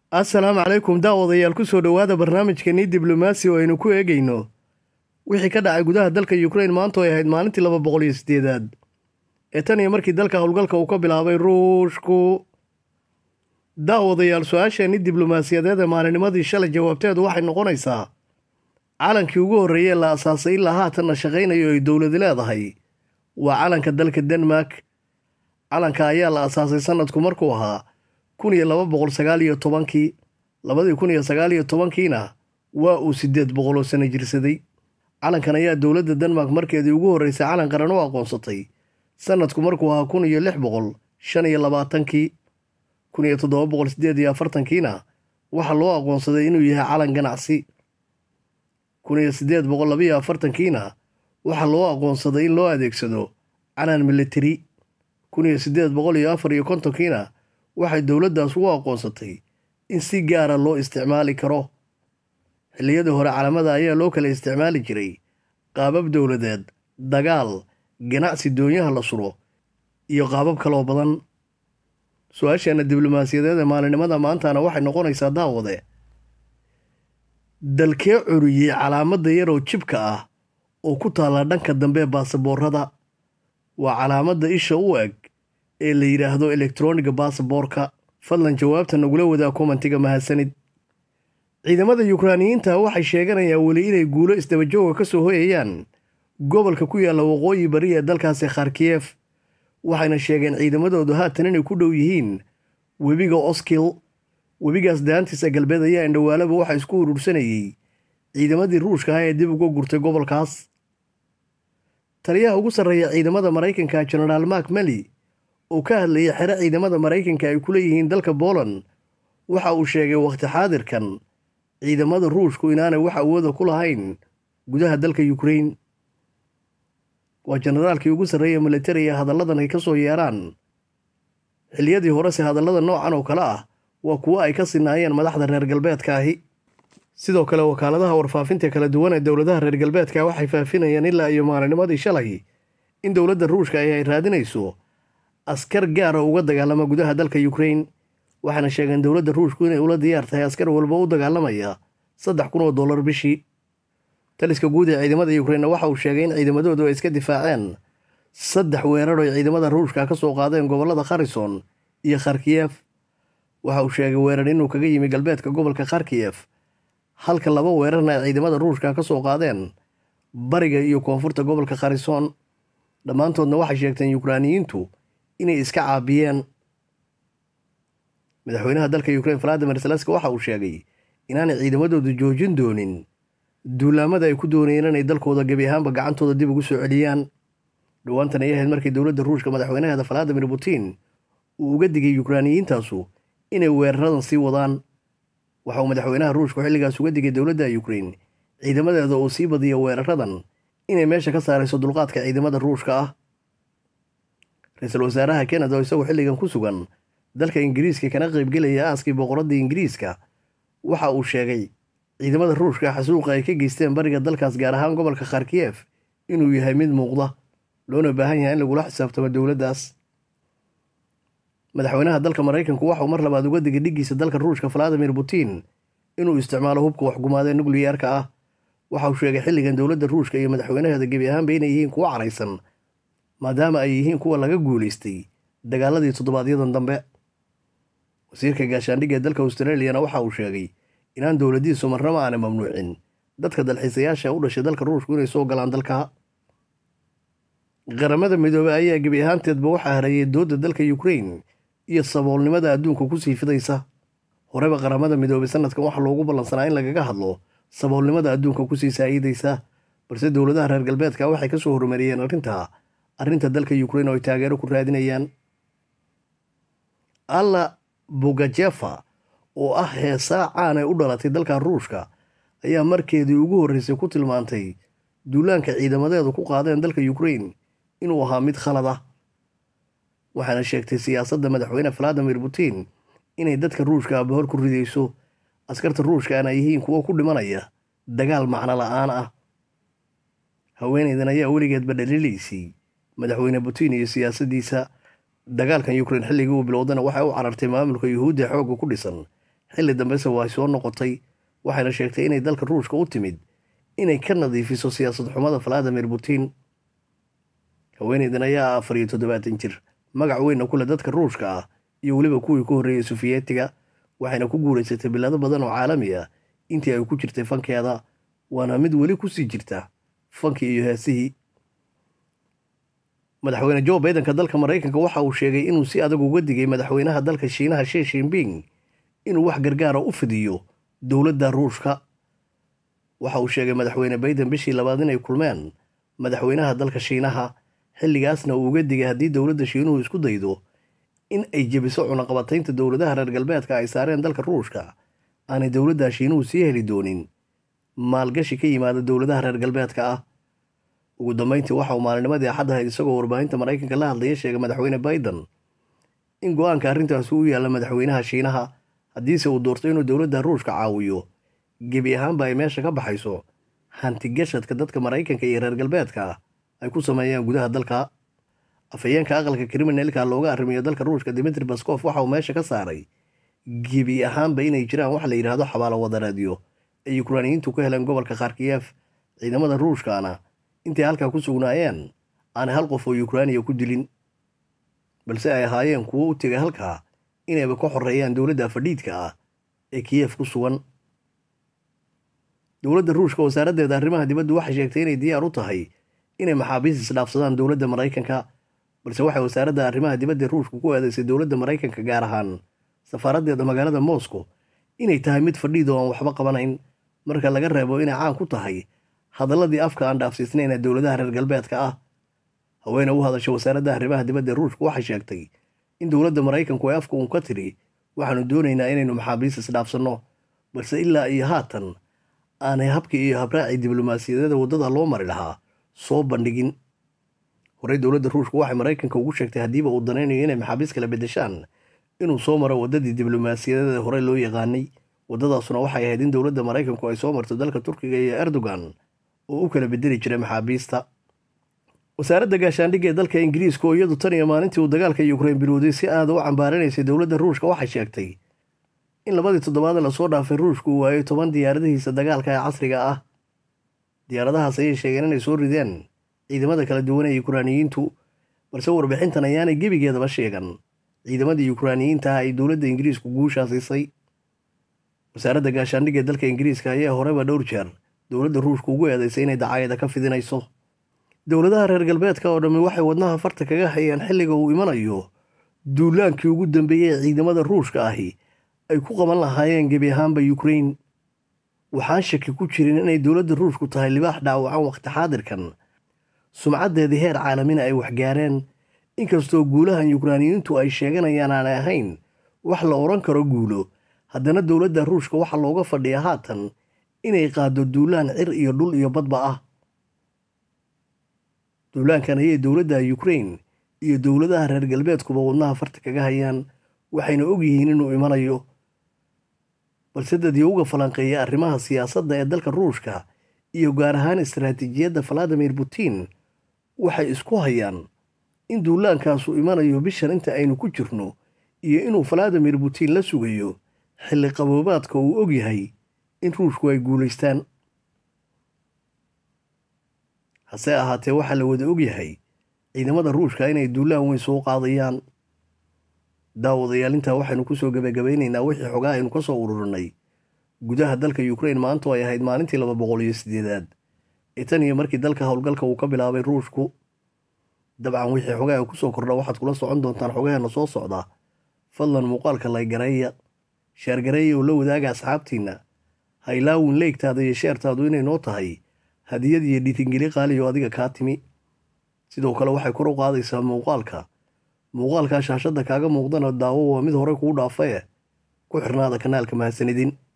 assalaamu calaykum daawadayaal ku soo dhowaada barnaamijkeenii diblomaasi oo aynu ku eegayno wixii ka dhacay gudaha dalka yukrain maanta oo ay ahayd maalintii laba boqol iyo siddeedaad ee tan iyo markii dalka howlgalka uu ka bilaabay ruushku daawadayaal su-aasheenii diblomaasiyadeed ee maalinimadii shalay jawaabteedu waxay noqonaysaa calankii ugu horreeyey la asaasay ilaa haatanna shaqaynayo ay dowladi leedahay waa calanka dalka denmark calanka ayaa la asaasay sanadku markuu ahaa kun iyo laba boqol sagaal iyo tobankii labadii kun iyo sagaal iyo tobankiina waa uu siddeed boqol oo sano jirsaday calankan ayaa dowladda denmark markeedii ugu horreysay calan qaran u aqoonsatay sanadku markuu ahaa kun iyo lix boqol shan iyo labaatankii kun iyo toddoba boqol siddeed iyo afartankiina waxaa loo aqoonsaday inuu yahay calan ganacsi kun iyo siddeed boqol labiyo afartankiina waxaa loo aqoonsaday in loo adeegsado calan militari kun iyo siddeed boqol iyo afar iyo kontonkiina waxay dowladdaas ugu aqoonsatay in si gaara loo isticmaali karo xilliyadii hore calamada ayaa loo kala isticmaali jiray qaabab dowladeed dagaal ganacsi doonyaha la suro iyo qaabab kaloo badan su-aasheenna diblomaasiyadeed ee maalinimada maantana waxay noqonaysaa daawade dalkee curiyey calaamadda yaroo jibka ah oo ku taalla dhanka dambe baasaboorada waa calaamadda isha u eg ee la yidhaahdo elektroniga baasaboorka fadlan jawaabta nagula wadaa komantiga mahadsanid ciidamada yukraaniyiinta waxay sheeganayaan weli inay guulo isdabajooga ka soo hoyayaan gobolka ku yaalla waqooyi bari ee dalkaasi kharkiyef waxayna sheegeen ciidamadoodu haatan inay ku dhow yihiin webiga oskil webigaas daantiisa galbeed ayaa indhawaalaba waxaa isku urursanayey ciidamadii ruushka ah ee dib uga gurtay gobolkaas taliyaha ugu sarreeya ciidamada maraykanka jenaraal mak meli oo ka hadlayay xero ciidamada maraykanka ay ku leeyihiin dalka booland waxa uu sheegay wakhti xaadirkan ciidamada ruushku inaanay wax awooda ku lahayn gudaha dalka yukrain waa jenaraalkii ugu sarreeya militariga hadalladan ay ka soo yeeraan xilliyadii horese hadallada noocan oo kale ah waa kuwo ay ka sinaayeen madaxda reer galbeedka ahi sidoo kale wakaaladaha warfaafinta kala duwan ee dowladaha reer galbeedka waxay faafinayeen ilaa iyo maalinimadii shalay in dowladda ruushka ay ay raadinayso askar gaara uga dagaalama gudaha dalka yukrain waxaana sheegeen dowladda ruushku inay ula diyaar tahay askar walba u dagaalamaya saddex kun oo dollar bishii taliska guud ee ciidamada yukrainna waxa uu sheegay in ciidamadoodu ay iska difaaceen saddex weerar oy ciidamada ruushka ka soo qaadeen gobollada kharison iyo kharkiyef waxa uu sheegay weerar inuu kaga yimi galbeedka gobolka kharkiyef halka laba weerarna ay ciidamada ruushka ka soo qaadeen bariga iyo koonfurta gobolka kharison dhammaantoodna waxay sheegteen yukraaniyiintu inay iska caabiyeen madaxweynaha dalka yukrain valadimir zelenski waxa uu sheegay inaanay ciidamadoodu joojin doonin duulaamada ay ku doonayeen inay dalkooda gebi ahaanba gacantooda dib ugu soo celiyaan dhowaantan ay ahayd markii dowladda ruushka madaxweynaheeda valadimir putin uu uga digay yukraaniyiintaasu inay weeraradan sii wadaan waxa uu madaxweynaha ruushku xilligaas uga digay dowladda yukrain ciidamadeeda oo sii badiya weeraradan inay meesha ka saarayso dulqaadka ciidamada ruushka ah ra-iisul wasaaraha kanada oo isagoo xilligan ku sugan dalka ingiriiska kana qaybgelaya aaskii boqoradda ingiriiska waxa uu sheegay ciidamada ruushka xasuuqa ay ka geysteen bariga dalkaas gaar ahaan gobolka kharkiyef inuu yahay mid muuqda loona baahan yahay in lagula xisaabtamo dowladdaas madaxweynaha dalka maraykanku waxauu mar labaad uga digay dhiggiisa dalka ruushka valadimir putin inuu isticmaalo hubka waxgumaadee nukliyeerka ah waxa uu sheegay xilligan dowladda ruushka iyo madaxweynaheeda gebi ahaanba inay yihiin kuwo caraysan maadaama ay yihiin kuwa laga guulaystay dagaaladii toddobaadyadan dambe wasiirka gaashaandhigga ee dalka australiyana waxa uu sheegay inaan dowladdiisu marnaba aanay mamnuucin dadka dalxiisayaasha u dhashay dalka ruushku inay soo galaan dalka qaramada midoobey ayaa gebi ahaanteedba waxaa hareeyay doodda dalka yukrain iyo saboolnimada adduunka kusii fidaysa horeba qaramada midoobey sanadkan waxaa loogu ballansanaa in lagaga hadlo saboolnimada adduunka kusii saa'idaysa balse dowladaha reer galbeedka waxay ka soo horumariyeen arrinta arrinta dalka yukrain oo ay taageero ku raadinayaan alla bogajefa oo ah heesaa caan ay u dhalatay dalka ruushka ayaa markeedii ugu horreysay ku tilmaantay duulaanka ciidamadeedu ku qaadeen dalka yukrain inuu ahaa mid khalad ah waxaana sheegtay siyaasadda madaxweyne valadimir putin inay dadka ruushka abahor ku ridayso askarta ruushkaana yihiin kuwo ku dhimanaya dagaal macno la'aan ah haweenaydan ayaa weligeedba dhaliilaysay madaxweyne putin iyo siyaasaddiisa dagaalkan yukrain xilligii uu bilowdana waxay u carartay maamulka yuhuudda xoogga ku dhisan xilli dambese waa soo noqotay waxayna sheegtay inay dalka ruushka u timid inay ka nadiifiso siyaasad xumada valadimir putin haweeneydan ayaa afar iyo toddobaatan jir magac weynna ku leh dadka ruushka ah iyo weliba kuwii ku horreeyey sufiyetiga waxayna ku guulaysatay bilado badan oo caalami ah intii ay ku jirtay fankeeda waana mid weli ku sii jirta fankii iyo heesihii madaxweyne jo baidenka dalka maraykanka waxa uu sheegay inuu si adag uga digay madaxweynaha dalka shiinaha shii shinbing inuu wax gargaara u fidiyo dowladda ruushka waxa uu sheegay madaxweyne baiden bishii labaad inay kulmeen madaxweynaha dalka shiinaha xilligaasna uu uga digay haddii dowladda shiinuhu isku daydo in ay jebiso cunaqabataynta dowladaha reer galbeedka ay saareen dalka ruushka aanay dowladda shiinuhu sii heli doonin maalgashi ka yimaada dowladaha reer galbeedka ah ugu dambeyntii waxa uu maalinimadii axad ahayd isagoo warbaahinta maraykanka la hadlaya sheegay madaxweyne baiden in go-aanka arrintaasi u yaalla madaxweynaha shiinaha haddiise uu doorto inuu dowladda ruushka caawiyo gebi ahaanba ay meesha ka baxayso hantigashadka dadka maraykanka iyo reer galbeedka ah ay ku sameeyaan gudaha dalka afhayeenka aqalka kriminalka looga arrimiyo dalka ruushka dimitri baskof waxa uu meesha ka saaray gebi ahaanba inay jiraan wax la yidhaahdo xabaalo wadareedyo ay yukraaniyiintu ka heleen gobolka kharkiyeef ciidamada ruushkaana intay halkaa ku sugnaayeen aanay hal qof oo yukraaniya ku dilin balse ay ahaayeen kuwo u tegay halkaa inayba ka xoreeyaan dowladda fadhiidka ah ee kiyef ku sugan dowladda ruushka wasaaraddeeda arrimaha dibaddu waxay sheegtay inay diyaar u tahay inay maxaabiis isdhaafsadaan dowladda maraykanka balse waxay wasaaradda arrimaha dibadda ruushka ku eedaysay dowladda maraykanka gaar ahaan safaaraddeeda magaalada moscow inay tahay mid fadhiid oo aan waxba qabanayn marka laga reebo inay caan ku tahay hadalladii afka aan dhaafsiisnayn ee dowladaha reer galbeedka ah haweene u hadasha wasaaradda arrimaha dibadda ruushka waxay sheegtay in dowladda maraykanku ay afka uun ka tiri waxaanu doonaynaa inaynu maxaabiis isdhaafsanno balse ilaa iyo haatan aanay habkii iyo habraacii diblomaasiyadeeda waddada loo mari lahaa soo bandhigin horey dowladda ruushka waxay maraykanka ugu sheegtay haddiiba uu danaynayo inay maxaabiis kala beddeshaan inuu soo maro waddadii diblomaasiyadeeda horey loo yaqaanay waddadaasuna waxay ahayd in dowladda maraykanku ay soo marto dalka turkiga iyo erdogan oo u kala bedeli jiray maxaabiista wasaaradda gaashaandhigga ee dalka ingiriiska oo iyadu tan iyo maalintii uu dagaalka yukrain bilowday si aada u cambaaranaysay dowladda ruushka waxay sheegtay in labadii toddobaad lasoo dhaafay ruushku uu waayay toban diyaaradihiisa dagaalka ee casriga ah diyaaradahaas ayay sheegeen inay soo rideen ciidamada kala duwan ee yukraaniyiintu balse warbixintan ayaanay gebigeedaba sheegan ciidamadii yukraaniyiinta ah ay dowladda ingiriisku guushaa siisay wasaaradda gaashaandhigga ee dalka ingiriiska ayaa horeba dhowr jeer dowladda ruushka ugu eedaysay inay dacaayada ka fidinayso dowladaha reer galbeedka oo dhammi waxay wadnaha farta kaga hayaan xilliga uu imanayo duulaankii ugu dambeeyey ee ciidamada ruushka ahi ay ku qaban lahaayeen gebi ahaanba yukrain waxaan shaki ku jirin inay dowladda ruushku tahay libaax dhaawacan wakhti xaadirkan sumcaddeedii heer caalamina ay waxgaareen inkastoo guulahan yukraaniyiintu ay sheeganayaan aanay ahayn wax la odhan karo guulo haddana dowladda ruushka waxaa looga fadhiya haatan inay qaaddo duulaan cir iyo dhul iyo badba ah duulaankan ayay dowladda yukrain iyo dowladaha reer galbeedkuba wadnaha farta kaga hayaan waxayna ogyihiin inuu imanayo balse dadii uga falanqeeya arrimaha siyaasadda ee dalka ruushka iyo gaar ahaan istaraatiijiyadda valadimir putin waxay isku hayaan in duulaankaasu imanayo bishan inta aynu ku jirno iyo inuu valadimir putin la sugayo xilli qaboobaadka uu og yahay in ruushku ay guulaystaan hase ahaatee waxaa la wada og yahay ciidamada ruushka inay duulaan weyn soo qaadayaan daawadayaal intaa waxaynu kusoo gebagabaynaynaa wixii xogaa aynu ka soo ururinay gudaha dalka yukrain maantu ay ahayd maalintii laba boqol iyo siddeedaad ee tan iyo markii dalka howlgalka uu ka bilaabay ruushku dabcan wixii xogaa kusoo kordha waxaad kula socon doontaan xogaheena soo socda fadlan muuqaalka laygareeya sheergareeya oo la wadaaga asxaabtiinna haylaawin leegtaada iyo sheertaadu inay noo tahay hadiyad iyo dhiitingeli qaaliyo adiga kaa timi sidoo kale waxay kor u qaadaysaa muuqaalka muuqaalkaa shaashadda kaaga muuqdana daawo waa mid hore kuu dhaafae ku xirnaada kanaalka mahadsanidin